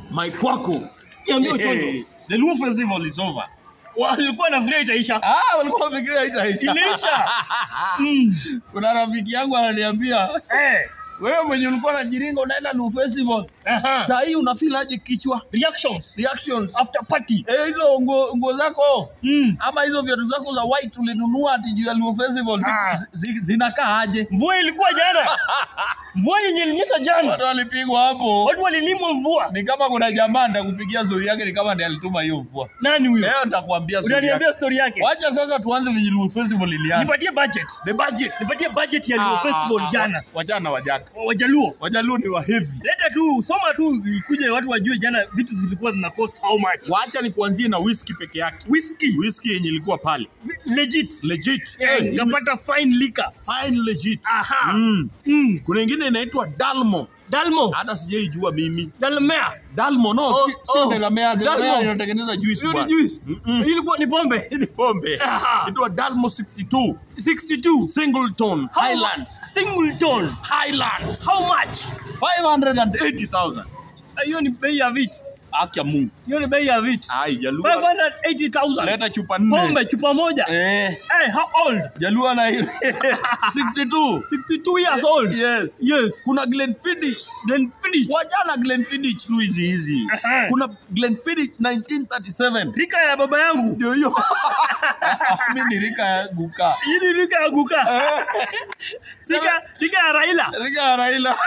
Mike wako. Niambie Ochondo. Hey, the Luo festival is over. Walikuwa na vile itaisha. Ah, walikuwa wafikiria itaisha. Iliisha. Mm. Kuna rafiki yangu ananiambia, Eh. wewe mwenye ulikuwa na jiringa unaenda Luo festival. Aha. Saa hii unafeel aje kichwa? Reactions Reactions. after party. Eh, hizo nguo nguo zako Mm. ama hizo viatu zako za white ulinunua ati juu ya Luo festival zi- Ah. zi- zi- zinakaa aje? Mvua ilikuwa jana. Mvua yenye ilinyesha jana. Watu walipigwa hapo. Watu walilimwa mvua. Ni kama kuna jamaa ndakupigia story yake, ni kama ndiye alituma hiyo mvua. Nani huyo? Leo nitakwambia story yake. Unaniambia story yake. Wacha sasa tuanze venye Luo festival ilianza. Nipatie budget. The budget. Nipatie budget ya Luo Ah, Festival ah, jana. Wachana wajaka. Wajaluo. Wajaluo ni wa heavy. Leta tu soma tu ikuje watu wajue jana vitu zilikuwa zina cost how much. Wacha ni kuanzie na whisky peke yake. Whiskey Whisky yenye ilikuwa pale. legit. Legit. Eh, Eh, Napata fine liquor. fine legit. Aha. Mm. Mm. Kuna ingine inaitwa Dalmo. Dalmo. Hata sijaijua mimi. Dalmea. Dalmo no, Oh, si, si oh. Delamere. Delamere Dalmo. inatengeneza juice. Hiyo ni bwana. juice. Mm-mm. Ilikuwa ni pombe. Hii ni pombe. Aha. Inaitwa Dalmo 62. 62. Singleton. How- Highlands. Singleton. Highlands. How much? 580,000. Hiyo ni bei ya vits. Haki ya Mungu. Hiyo ni bei ya vits. Ai, Jaluo. 580,000. Leta chupa nne. Pombe chupa moja. Eh. Hey, how old? Jaluo na 62. 62 years old. Yes. Yes. Kuna Glenfiddich. Then finish. Wajana Glenfiddich tu hizi hizi. Aha. Kuna Glenfiddich 1937. Rika ya baba yangu. Ndio hiyo. Mimi ni rika ya guka. Hii ni rika ya guka. Rika, rika ya Raila. Rika ya Raila.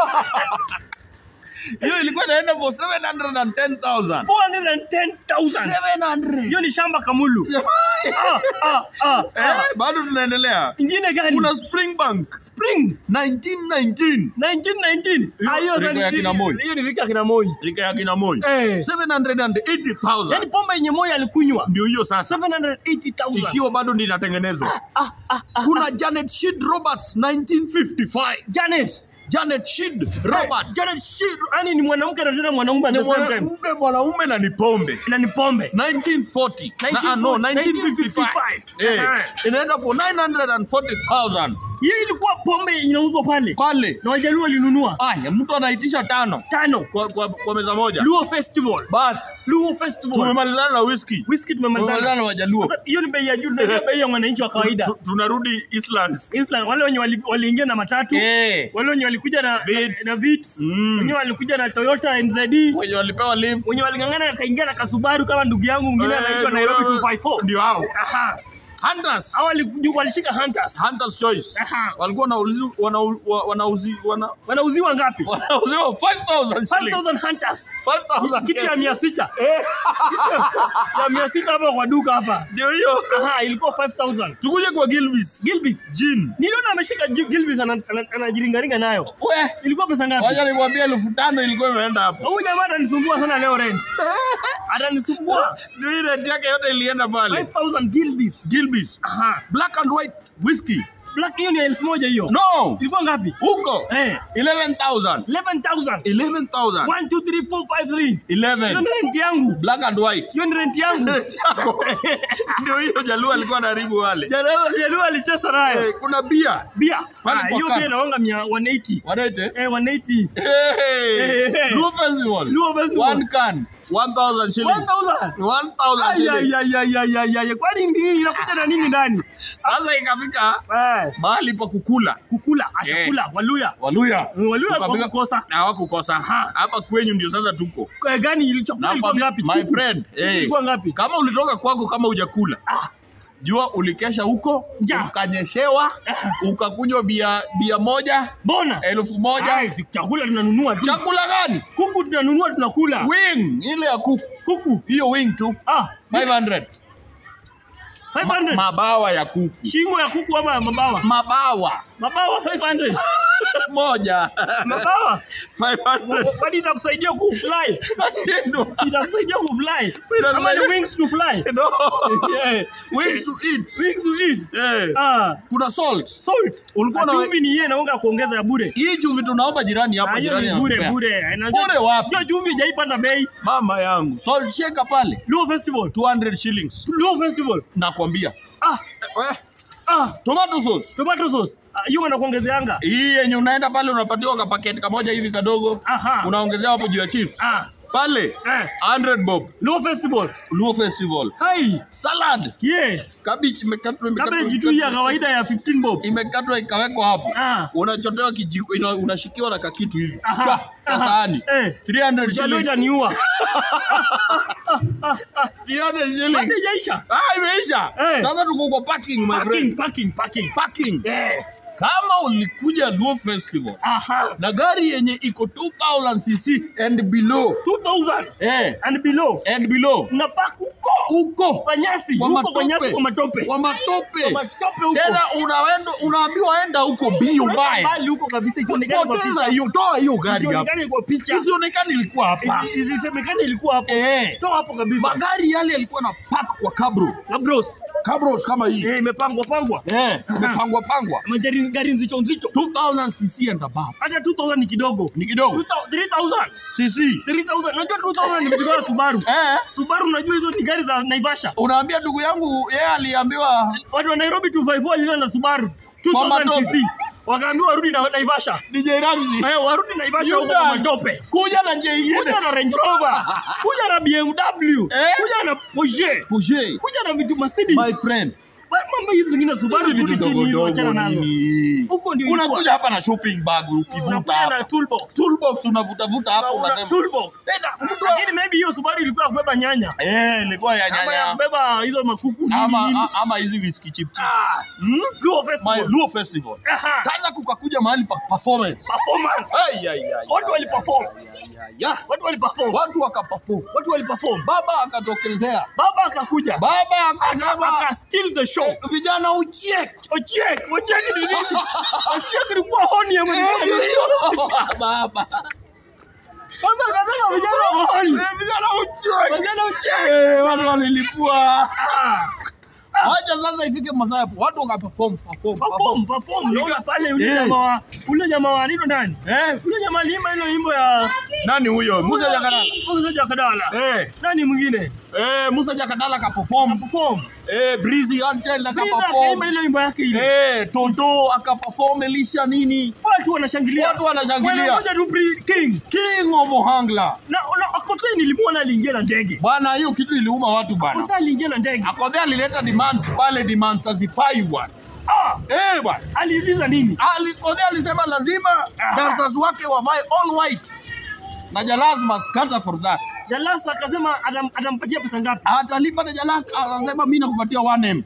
Hiyo ilikuwa inaenda for 710,000. 410,000. 700. Hiyo ni shamba kamulu. Ah, ah, ah, Eh, ah. bado tunaendelea. Ingine gani? Kuna Springbank Spring 1919. 1919. Hiyo Ah, hiyo rika sasa ya ni- kina Moi. hiyo ni rika ya kina Moi. Rika ya kina Moi. Eh. 780,000. Yaani pombe yenye Moi alikunywa Ndio hiyo sasa. 780,000. Ikiwa bado ndio inatengenezwa. Ah, ah, ah. Kuna Janet Shid Roberts 1955. Janet. Janet Shid Roberts. Janet Shir, yani ni mwanamke na tena mwanaume at Ni the same time. mwanaume mwanaume na ni pombe. Na ni pombe. 1940. Na, ah, 1940, no, 1955. 1955. Eh, Aha. inaenda for 940,000. Hii ilikuwa pombe inauzwa pale. Pale. Na wajaluo walinunua Aya, mtu anaitisha tano tano. kwa, kwa, kwa meza moja. Luo Festival. Basi Luo Festival. tumemalizana na whisky. Whisky Tumemalizana tumemalizana. na Wajaluo. Sasa hiyo ni bei ya juu, tunajua bei ya mwananchi wa kawaida. Tu- Tunarudi Islands. Islam wale wenye wali- waliingia na matatu. Eh, Wale wenye walikuja na Vitz. na, na Vitz. Mm. Wenye walikuja na Toyota NZD. wenye walipewa lift. Wenye walingangana akaingia na Kasubaru kama ndugu yangu mwingine Eh, anaitwa ndio Nairobi hao. 254. Ndio hao. Aha. Hunters. Hao wali- walishika Hunters. Hunters Choice. Aha. Walikuwa wanauzi wanau- wa- wanauzi wana Wanauziwa ngapi? wanauziwa 5000 shillings. 5000 Hunters. 5000 Kitu ya mia sita. Eh, Ya mia sita hapa kwa duka hapa. ndio hiyo. Aha, ilikuwa 5000. Tukuje kwa Gilbis. Gilbits. Gin. Niliona ameshika Gil- Gilbits ana- ana- anajiringaringa nayo. We, Ilikuwa pesa ngapi? wacha nikwambie elfu tano ilikuwa imeenda hapo. Huyu jamaa atanisumbua sana leo rent. Atanisumbua. Ndio hii rent yake yote ilienda pale. 5000 Gilbits. Gilbis. Aha. Black and white whiskey. Black hiyo ni elfu moja hiyo. No. Ilikuwa ngapi? Huko. Eh, 11,000. 11,000. 11,000. 1 2 3 4 5 3. Hiyo 11. ni rent yangu. Black and white. Hiyo ni rent yangu. Rent yako. Ndio hiyo Jaluo alikuwa anaharibu wale. Jaluo alicheza nayo. Eh, kuna bia. Bia. Pale Ah, kwa Hiyo kando. bia inaonga mia 180. Wanaite? Eh, 180. Hey. Eh, eh. Luo Festival. Luo Festival. One can. 1,000 shillings. 1000. 1,000 Ay, shillings. ay, ay, ay, ay, ay, ay. Kwani nini inakuja na nini ndani? Sasa ikafika Eh, mahali pa kukula. kukula, achakula, waluya. Waluya. Waluya Tukafika- hawakukosa. Na hawakukosa. Hapa kwenyu ndio sasa tuko. Kwa gani ili chakula Na ilikuwa fami- ngapi? My Kuku. friend, Kuku eh, Ilikuwa ngapi? kama ulitoka kwako kama hujakula Ah. jua ulikesha huko Ja. ukanyeshewa ukakunywa bia bia moja Bona. elfu moja Ai, si chakula tunanunua tu. chakula gani Kuku tunanunua tunakula. wing ile ya kuku Kuku. hiyo wing tu Ah, 500 Ma, 500. mabawa ya kuku Shingo ya kuku ama mabawa? mabawa Mabawa 500. moja Mabawa. 500 Kwani itakusaidia kufly? nashindwa Itakusaidia kufly. Inasaidia- Kama ni wings to fly. no Yeah. wings to eat Wings to eat. eh Ah, kuna salt salt. Ulikuwa na- Chumvi ni yeye naonga kuongeza ya bure. hii chumvi tunaomba jirani Ah, hapa hiyo jirani ni bure anatupea. bure. Na- Bure wapi? Hiyo chumvi haijaipanda bei. mama yangu salt shaker pale Luo Festival. 200 shillings Luo Festival. nakwambia Ah, Eh, ah, tomato sauce tomato sauce. Ah, hiyo wanakuongezeanga. hii yenye unaenda pale unapatiwa kapaketi kamoja hivi kadogo Aha. unaongezea hapo juu ya chips Ah, pale Eh. 100 bob Luo Festival. Luo Festival Hai. salad Yeah. cabbage imekatwa imekatwa- Cabbage tu ya kawaida ya 15 bob. imekatwa ikawekwa hapo Ah. unachotewa kijiko ina- unashikiwa na kakitu hivi Aha, Chwa, kwa aha, sahani eh. 300 Jalo shillings itaniua. 300 shillings Hadi jaisha. ah imeisha Eh. sasa tuko kwa parking my Parking, friend parking, parking. parking Eh. kama ulikuja Luo Festival Aha. na gari yenye iko 2000 cc and below 2000 eh and below. and below Na park huko. uko Kwa nyasi, Kwa huko kwa nyasi matope. kwa matope. kwa matope Kwa matope huko. tena unaenda unaambiwa enda huko bio Weka mbaya mbali huko kabisa isionekane kwa poteza picha. hiyo toa hiyo gari hapo Isionekane kwa picha. isionekane ilikuwa hapa Isi- Isisemekane ilikuwa hapo. eh Toa hapo kabisa. magari yale yalikuwa na park kwa kabro Na bros. kabros kama hii Eh, imepangwa pangwa. eh imepangwa pangwa Magari gari nzito nzito. 2000 cc and above Hata 2000 ni kidogo. ni kidogo 3000. cc 3000. Unajua 2000 ni mzigo wa Subaru. eh Subaru unajua hizo ni gari za Naivasha. unaambia ndugu yangu yeye aliambiwa Watu wa Nairobi 254 walikuwa na Subaru. 2000 matope. cc. Wakaambiwa warudi na Naivasha. DJ Ramzi Eh, warudi Naivasha huko Yuda. kwa matope. kuja na njia Kuja ingine na Range Rover. Kuja na BMW. Eh? Kuja na Porsche. Pushe Kuja na vitu Mercedes. my friend Mambo hizi zingine Subaru hizi rudi vitu chini dogo hizo achana dogo nazo. nini Huko ndio unakuja ilikuwa. hapa na shopping bag ukivuta Unakuja na hapa toolbox. toolbox unavuta vuta hapo Una unasema toolbox. Tena, mtu- Lakini maybe hiyo Subaru ilikuwa ya kubeba nyanya. eh ilikuwa ya Ama ya nyanya kubeba hizo makuku nini ama nini. a- ama hizi whisky chip chip Ah, hmm? Luo my Festival. Luo festival Aha. sasa kukakuja mahali pa performance Performance. ay ay ay Watu waliperform. ya Watu waliperform. watu wakaperform Watu waliperform. baba akatokelezea Baba akakuja. baba akasema Aka steal the show. vijana uchiek Ochiek, Ochiek ni nini? Ochiek ilikuwa honi ya mwenye. baba Kwanza akasema vijana wa honi. Eh, vijana uchiek Vijana Ochiek. Eh, watu walilipua Ah. Wacha sasa ifike masaa hapo watu wakaperform perform Perform, perform. Naona pale ule Eh. jamaa wa ule jamaa wa nino nani? Eh, Ule jamaa aliimba ile wimbo ya nani huyo Musa Jakadala Musa Jakadala. eh Nani mwingine? eh Musa Jakadala ka perform Perform. eh Breezy Angel aka Brida akaimba perform ile wimbo yake ile. eh Tonto aka perform Elisha nini Watu wanashangilia. watu wanashangilia Wanangoja tu pre- King. King of Ohangla Na na Akothee nilimwona aliingia na ndege. bwana hiyo kitu iliuma watu bwana Akothee aliingia na ndege. Akodhe alileta demands pale demands hazifai bwana Ah, eh bwana aliuliza nini? Ali- Akodhe alisema lazima Aha. dancers wake wavae all white na Jalas must cater for that Jalasa akasema atam- atampatia pesa ngapi? atalipa na Jalas anasema mimi nakupatia 1M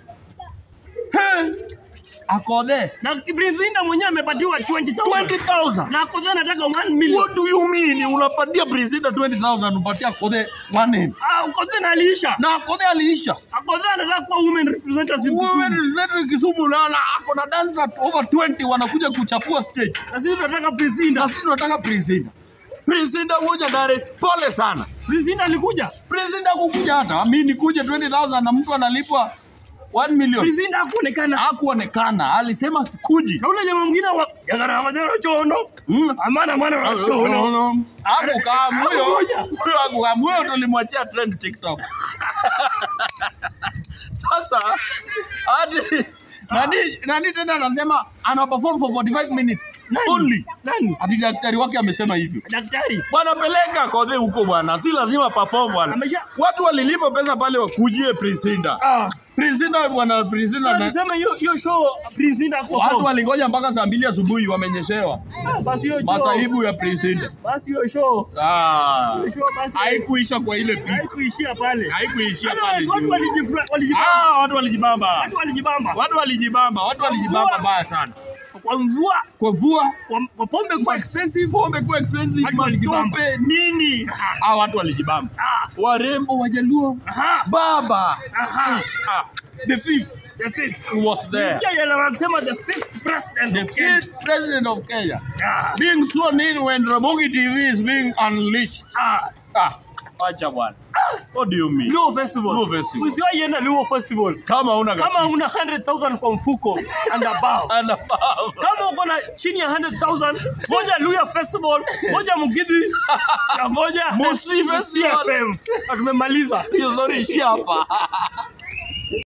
He! Akodhe Na Prince mwenyewe amepatiwa 20,000. 20000 Na Akothee anataka 1 million. What do you mean? Unapatia Brisida 20000 unapatia Akodhe 1M Ah, Akothee na aliisha. na Akodhe aliisha Akothee anataka kuwa women representative wewe Kisumu. representative Kisumu na na ako na dancers over 20 wanakuja kuchafua stage Na sisi tunataka Prince Inda. na sisi tunataka Brisida Brisida moja dare pole sana Prince Inda alikuja. Brisida kukuja hata mimi nikuje 20000 na mtu analipwa 1 million Prince Inda hakuonekana. hakuonekana alisema sikuji Na ule jamaa mwingine wa Yagara Majara Chono. Mm. Amana amana Chono. Hakukaa huyo Hakukuja. huyo hakukaa huyo tulimwachia trend TikTok. Sasa hadi nani nani tena anasema ana perform for 45 minutes only. Nani? Hadi daktari wake amesema hivyo. Daktari. Bwana peleka kodhe huko bwana, si lazima perform bwana. Amesha- Watu walilipa pesa pale wakujie Prisinda. Ah. Prisinda bwana Prisinda na Alisema hiyo hiyo show Prince Inda hakuwa watu form. walingoja mpaka saa mbili asubuhi wamenyeshewa Ah, Basi hiyo show. masaibu ya Prisinda. Basi hiyo show. Ah. Hiyo show basi. Haikuisha kwa ile picha. Haikuishia pale. Haikuishia pale. Otherwise, Watu juu. walijifura- walijibamba. Ah, watu walijibamba. Watu walijibamba. Watu walijibamba, watu walijibamba baya sana. Kwa mvua, Kwa mvua, kwa kwa pombe kwa expensive. pombe kwa expensive, Watu walijibamba. matope, nini? Ah, watu walijibamba. Ah. Warembo wajaluo. Aha. Baba. Aha. Ah, the fifth The fifth. was there. Sikia yale wanasema the fifth president The of Kenya. fifth president of Kenya. Ah. Being sworn in when Ramogi TV is being unleashed. Ah. Ah, acha bwana. What do you mean? Luo Festival. Luo Festival. Usiwahi enda Luo Festival. Kama una Kama una 100,000 kwa mfuko and above. ana baba. Kama uko na chini ya 100,000, ngoja Luya Festival, ngoja Mugidi, na ngoja Musi Festival. FM. Na tumemaliza. Hiyo story ishia hapa.